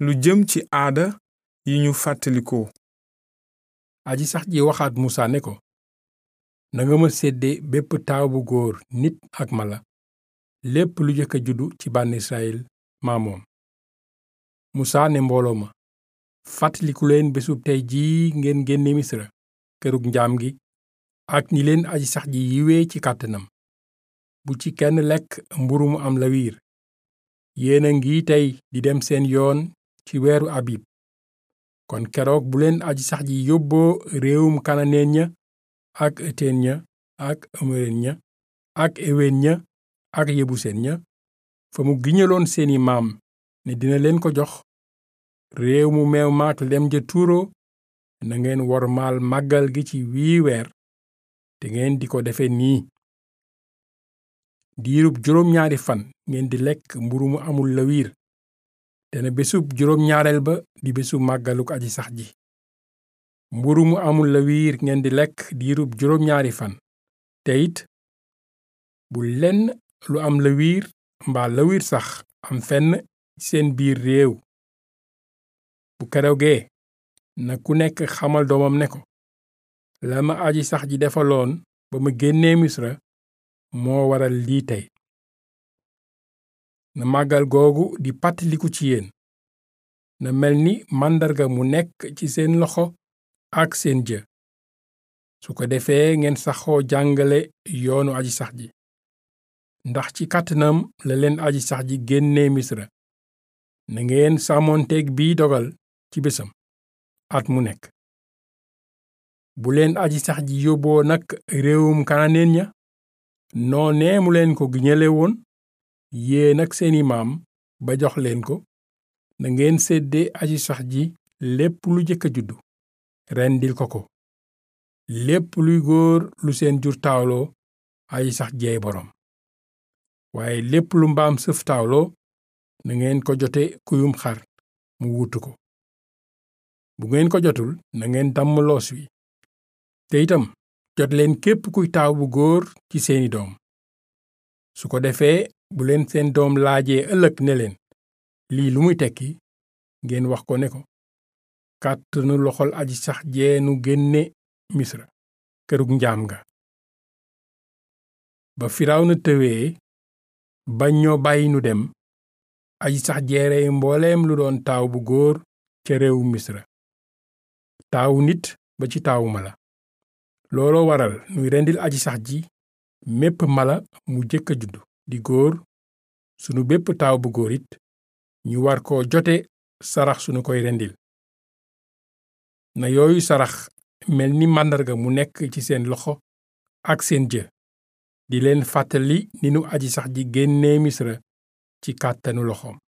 lu jëm ci aada yi ñu fàttalikoo aji sax ji waxaat musa ne ko nanga ma sédde bépp taaw bu góor nit ak mala lépp lu jëkk a juddu ci bànn israyil maa moom musa ne mbooloo ma fàttaliku leen bésub tey jii ngeen génne misra kërug njaam gi ak ni leen aji sax ji yiwee ci kàttanam bu ci kenn lekk mburu mu am lawiir yéen a ngi tey di dem seen yoon ci weeru abib kon keroog bu leen aji sax ji yóbboo réewum kananeen ña ak eteen ña ak amoreen ña ak eween ña ak yebuseen ña fa mu giñaloon seeni maam ne dina leen ko jox réew mu meew maak lem ja tuuro na ngeen wormaal màggal gi ci wii weer te ngeen di ko defe nii diirub juróom ñaari fan ngeen di lekk mburu mu amul lawiir te na bésub juróom ñaareel ba di bésu màggaluk aji sax ji mburu mu amul lawiir ngeen di lekk diirub juróom ñaari fan te it bu lenn lu am lawiir mbaa lawiir sax am fenn seen biir réew bu keroogee na ku nekk xamal doomam ne ko la ma aji sax ji defaloon ba ma génnee misra moo waral lii tey na màggal googu di pàttaliku ci yéen na mel ni màndarga mu nekk ci seen loxo ak seen jë su ko defee ngeen saxoo jàngale yoonu aji sax ji ndax ci kàttanam la leen aji sax ji génnee misra na ngeen sàmmoonteeg bii dogal ci bésam at mu nekk bu leen aji sax ji yóbboo nag réewum kananeen ña noonee mu leen ko giñale woon yéen ak seeni maam ba jox leen ko na ngeen sédde aji sax ji lépp lu jëkk a juddu rendil ko ko lépp luy góor lu seen jur taawloo aji sax jeey boroom waaye lépp lu mbaam sëf taawloo na ngeen ko jote kuyum xar mu wutu ko bu ngeen ko jotul na ngeen damm loos wi te itam jot leen képp kuy taaw bu góor ci seeni doom su ko defee bu leen seen doom laajee ëllëg ne leen lii lu muy tekki ngeen wax ko ne ko kàttanu loxol aji sax jeenu génne misra kërug njaam nga ba firawna tëwee bañ ñoo bàyyi nu dem aji sax jeerey mbooleem lu doon taaw bu góor ca réewu misra taawu nit ba ci taawu mala looloo waral nuy rendil aji sax ji mépp mala mu jëkk a juddu di góor sunu bépp taaw bu góor it ñu war ko jote sarax sunu koy rendil na yooyu sarax mel ni màndarga mu nekk ci seen loxo ak seen jë di leen fàttali ni nu aji sax ji génnee misra ci kàttanu loxoom